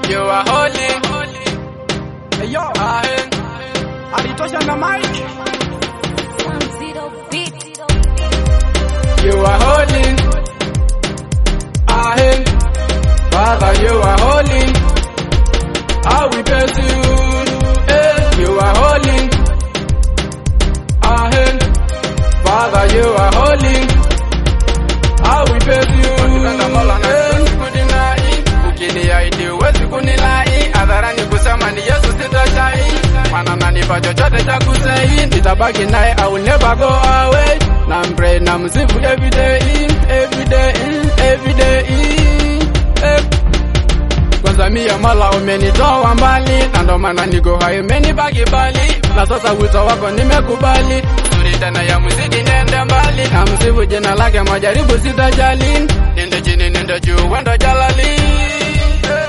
you are holy. Hey, yo, Ahen, alitosha na mic. you are holy. Ahen, Father, you are holy. I will bless you. Eh, you are holy. Ahen, Father, you are holy. I will bless you. Eh, sikudinai. Ukiniahidi huwezi kunilai, hadharani kusema ni Yesu sitashai, maana nanipa chochote cha kusei, nitabaki naye I will never go away. Na pray na msifu every day, every day, every day. Eh. Kwanza mia mala umenitoa mbali, na ndo maana niko hai umenibaki bali, na sasa wito wako nimekubali, suri tena ya muziki nende mbali, na msifu jina lake majaribu sitajali, nende chini nende juu wendo jalali. Eh.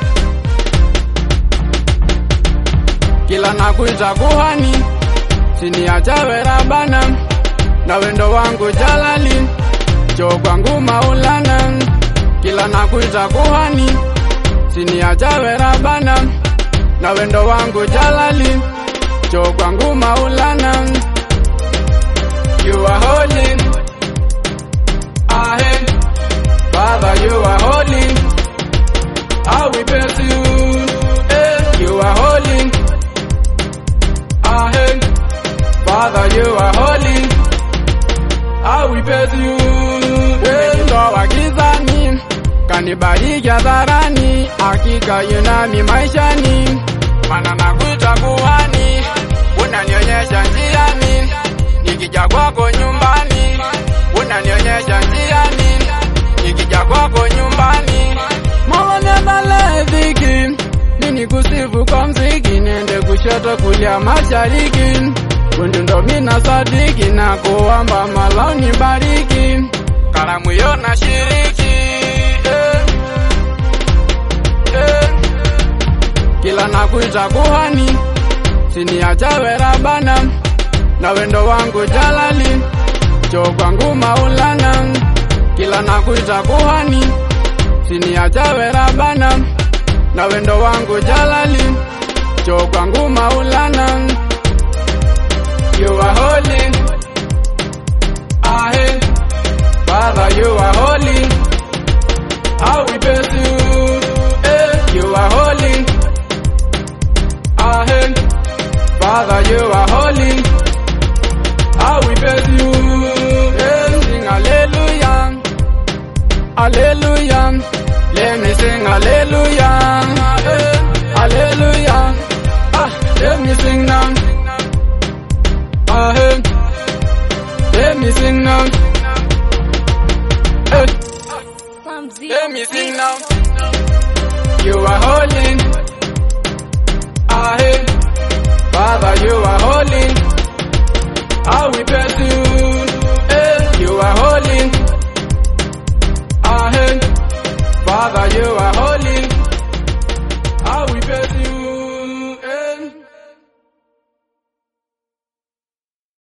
Kila nakuita kuhani, siniachawe rabana, na wendo wangu jalali, cho kwangu maulana, kila nakuita kuhani siniachawe rabana na wendo wangu jalali cho kwangu maulana you are holy ahen father you are holy I will bless you eh, you are holy ahen father you are holy I will bless you eh, ndo wa gizani kanibariki hadharani, hakika yunami maishani, mana nakuita kuhani, unanionyesha njiani, nikija kwako nyumbani, unanionyesha njiani, nikija kwako nyumbani, maone maledhiki mini kusifu kwa mziki, niende kushoto kulia mashariki, kundu ndo mina sadiki na kuamba malao nibariki, karamu yo na shiriki eh, eh. Kila nakuita kuhani, siniachawe rabana, na wendo wangu jalali, cho kwangu maulana. Kila nakuita kuhani, siniachawe rabana, na wendo wangu jalali, cho kwangu maulana. You are holy, ahe, Father, you are holy. I will bless you. Eh, you are holy. Ahen. Father, you are holy. I will bless you. Eh, sing hallelujah. Hallelujah. Let me sing hallelujah. Eh, hallelujah. Ah, let me sing now. Ahen. Let me sing now. Eh. Let me sing now. You are holy. Ahe. Father, you are holy. I will bless you. Eh, you are holy. Ahe. Father, you are holy.